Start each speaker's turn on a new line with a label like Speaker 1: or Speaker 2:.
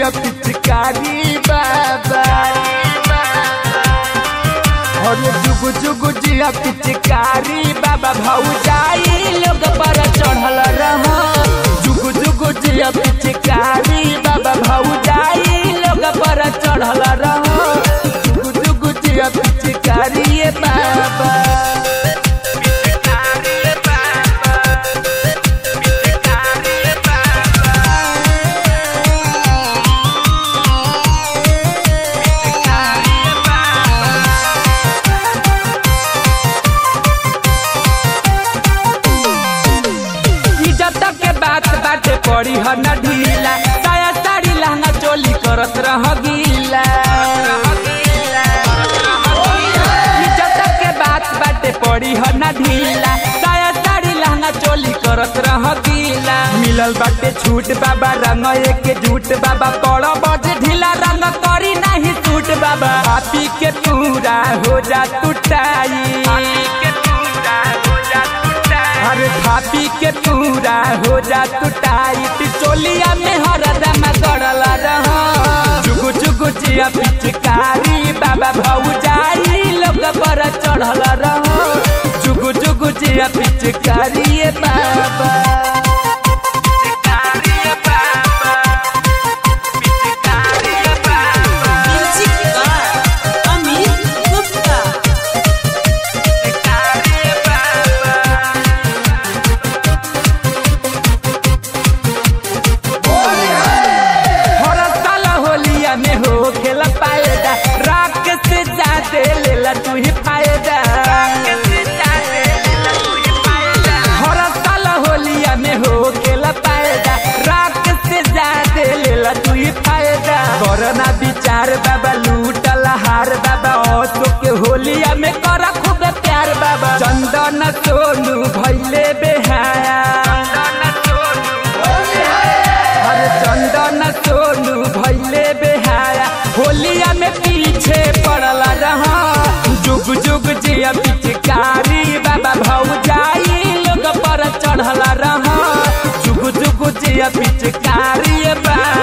Speaker 1: पिचकारी बाबा और जुग जुग जिया पिचकारी बाबा भौजाई लोग पर चढ़ल रह जुग जुग जिया पिचकारी बाबा भौजाई लोग पर चढ़ल रह जुग जुग जिया पिचकारी ये बाबा पिचकारी बाबा पिचकारी बाबा इज्जत के बात बाटे पड़ी ह न ढीला साया साड़ी लहंगा चोली करत रह गीला इज्जत के बात बाटे पड़ी ह न ढीला साया साड़ी लहंगा चोली करत रह गीला मिलल बाटे छूट बाबा रंग एक झूठ बाबा कड़ो बजे ढीला रंग करी नहीं सूट बाबा आपी के पूरा हो जा टूटाई अरे थापी के पूरा हो जा टूटाई टिचोलिया में हरदम गड़ल रह जुग जुग जिया पिचकारी बाबा भौजाई लोग पर चढ़ल रह जुग जुग जिया पिचकारी ये बाबा पिचकारी ये बाबा पिचकारी ये बाबा
Speaker 2: म्यूजिक बाय अमित गुप्ता
Speaker 1: पिचकारी ये बाबा हर साल होलिया में हो खेला पाएगा राख से जाते लेला तू ही फायदा हर साल होलिया में हो खेला पाएगा राख से जाते लेला तू ही फायदा करना विचार बाबा लूटल हार बाबा औसो के होलिया में करा खूब प्यार बाबा चंदन सोनू भैले बेहाया अरे चंदन सोनू भैले बेहाया होलिया में पीछे पड़ल रहा जुग जुग जिया पिचकारी बाबा भौजाई लोग पर चढ़ल रहा जुग जुग जिया पिचकारी बाबा